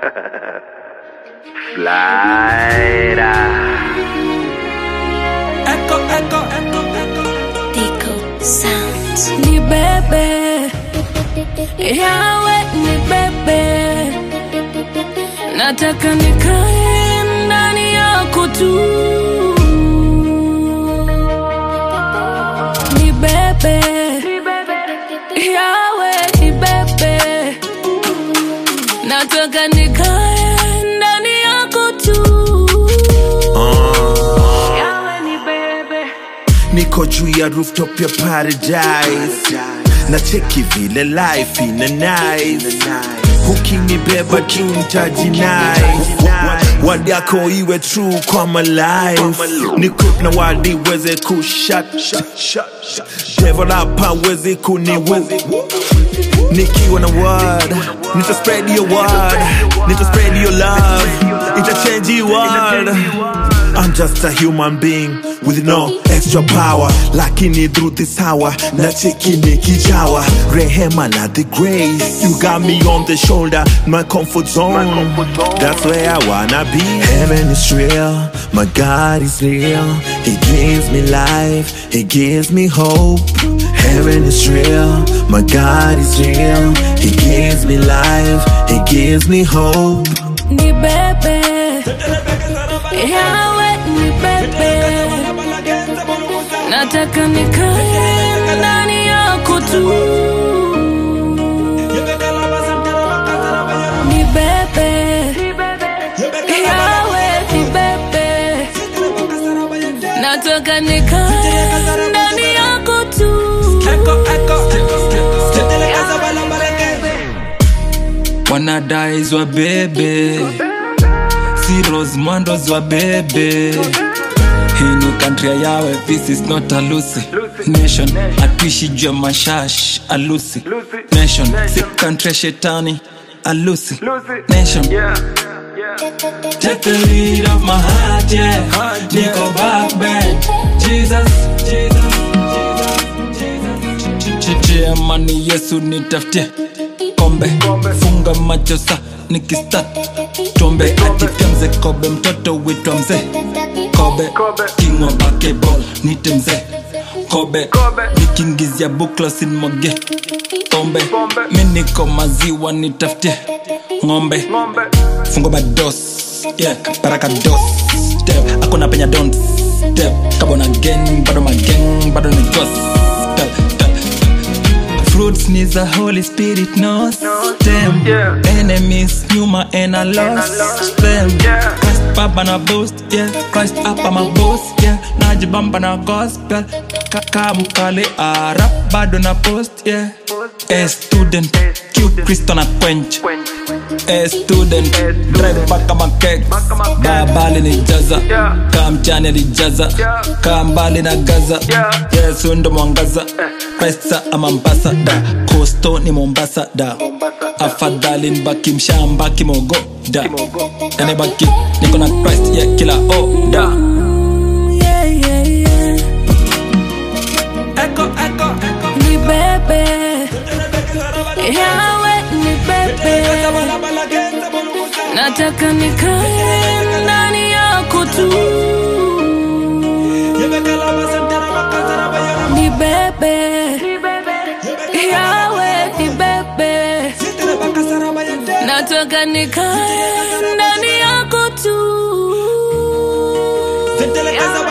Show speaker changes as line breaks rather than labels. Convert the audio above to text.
Flyra.
Echo, echo, echo, echo.
Tico Sounds.
ni bebe yawe ni bebe nataka nikae ndani yako tu ni bebe yawe ni bebe nataka nikae ndani yako tu yawe ni bebe
niko juu ya rooftop ya paradise na cheki vile life ina nice ukinibeba tu ntajinai wadi yako iwe true kwa my life nikup na wadi weze kushat devil hapa weze kuniwu nikiwa na word nita spread your word nita spread your love ita change your world I'm just a human being with no extra power lakini through this hour na cheki nikijawa rehema na the grace you got me on the shoulder my comfort zone that's where I wanna be heaven is real my God is real he gives me life he gives me hope heaven is real my God is real he gives me life he gives me hope
ni bebe yawe ni bebe nataka nikae ndani yako tu ni bebe yawe ni bebe nataka nikae ndani yako tu
Echo, echo. wanadais wa bebe siros mwandos wa bebe hii ni kantria yawe this is not a lucy nation atuishi jua mashash alusi nation si kantria shetani alusi nation Take the lead of my heart, yeah. Nico backbend. Jesus, Jesus, Jesus, Jesus. Chichiamani Yesu nitafutie kombe, funga macho sa nikistat tombe atitemze kobe, mtoto witwa mzee kobe, kingwa bakeball nite mzee kobe, nikiingizia bukla sinmoge pombe, mi niko maziwa nitafutie ng'ombe fungo bados yeah, baraka dos step akuna penya don't step kabona gen bado magen bado ni gospel fruits needs the holy spirit knows them enemies nyuma and i lost them christ baba na boost yeah christ up my boss yeah najibamba na gospel kaka mkale arap bado na post yeah a student q kristo na quench a student drive mpaka makek babali ni jaza kaa mchani alijaza kaa mbali na gaza yesu ndo mwangaza krista ama mbasa da kosto ni mombasa da afadhali nbaki mshamba kimogo da yanibaki niko na christ ya kila o da
yeah, yeah, yeah.
echo, echo, echo.
ni bebe yawe ni bebe nataka nikae ndani yako tu ni bebe yawe ni bebe nataka nikae ndani yako tu
Zitelekeza